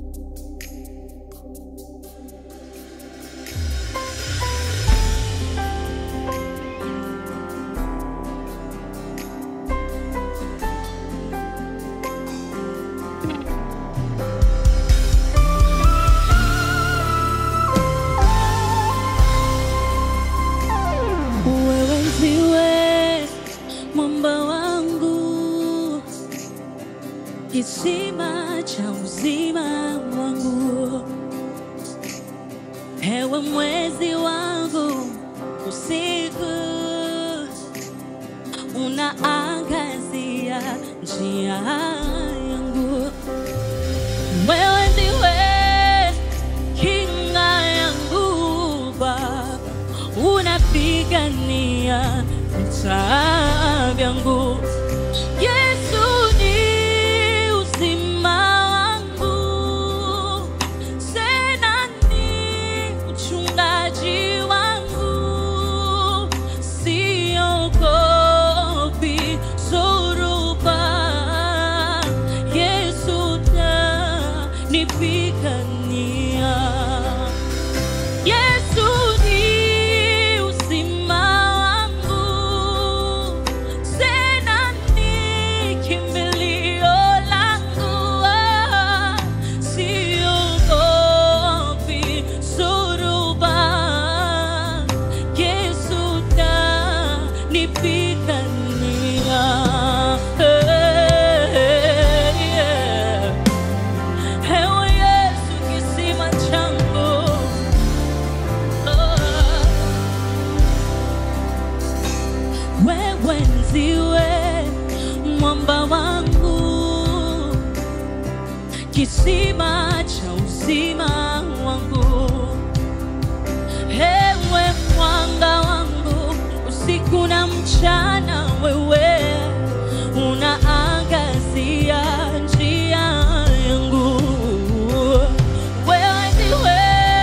Wewe ndiwe mwamba wangu, kisima cha uzima wangu, ewe mwezi wangu usiku, unaangazia njia yangu. Wewe ndiwe kinga yangu Baba, unapigania vita vyangu. Yesu ni uzima wangu, tena ni mchungaji wangu, siogopi zoruba. Yesu tanipigania. Yesu ni uzima wangu, tena ni kimbilio langu. Ah, Siogopi zoruba, Yesu tanipigania. Hey, yeah. Ewe Yesu kisima changu, oh. Wewe ndiwe mwamba wangu, kisima cha uzima wangu, ewe mwanga wangu usiku na mchana, wewe unaangazia njia yangu. Wewe ndiwe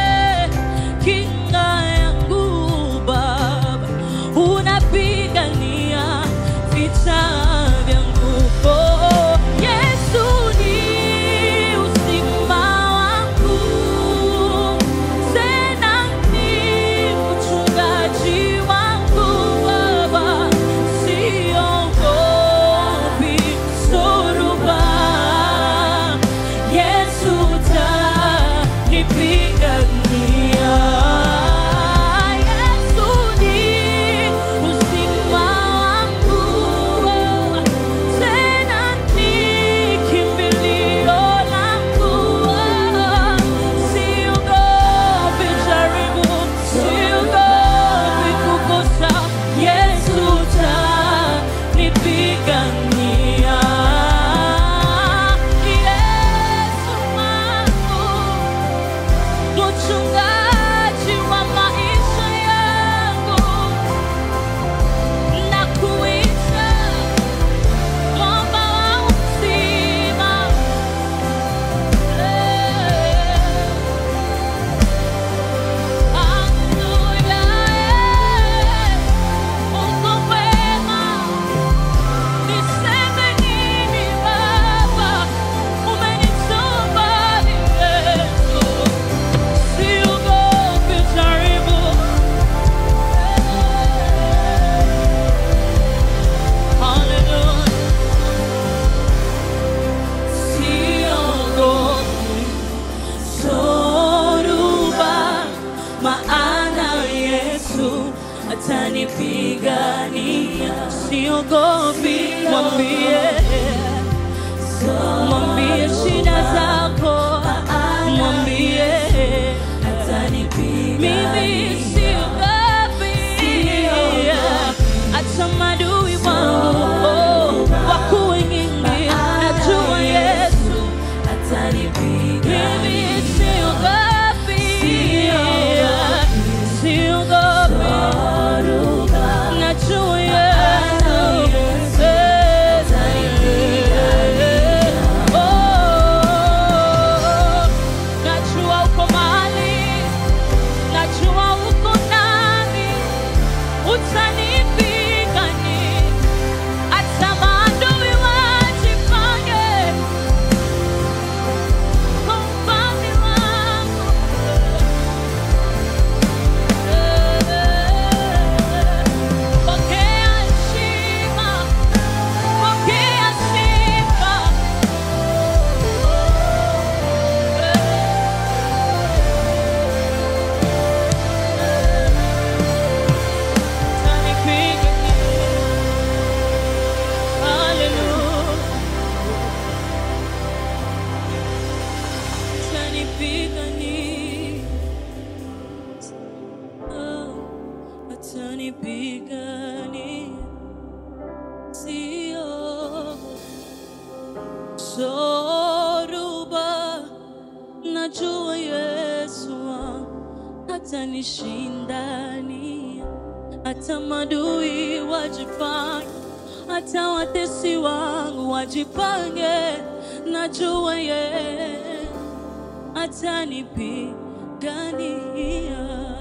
kinga yangu Baba, unapigania vita vyangu. Oh, Yesu ni uzima wangu, tena ni mchungaji wangu Baba, siogopi zoruba. Yesu tanipigania. Yesu ni uzima wangu, tena ni kimbilio langu. Siogopi jaribu, siogopi kukosa. Yesu tanipigania. Yesu wangu mchungaji wa maisha yangu, nakuita mwamba wa uzima. Haleluya, Mungu wema, niseme nini Baba, umenituma Yesu. Siogopi jaribu. Hallelujah. Siogopi zoruba, maana Yesu atanipigania. Siogopi, mwambie mwambie shida zako, mwambie mimi siogopi, hata madui wangu oh, wako wengi, najua Yesu mimi siogopi, siogopi, najua Yesu Oh, najua uko mahali, najua uko nami, utanipigania hata maadui wajipange kwa najua Yesu wangu atanishindania, hata madui wajipange, hata watesi wangu wajipange, najua yeye atanipigania.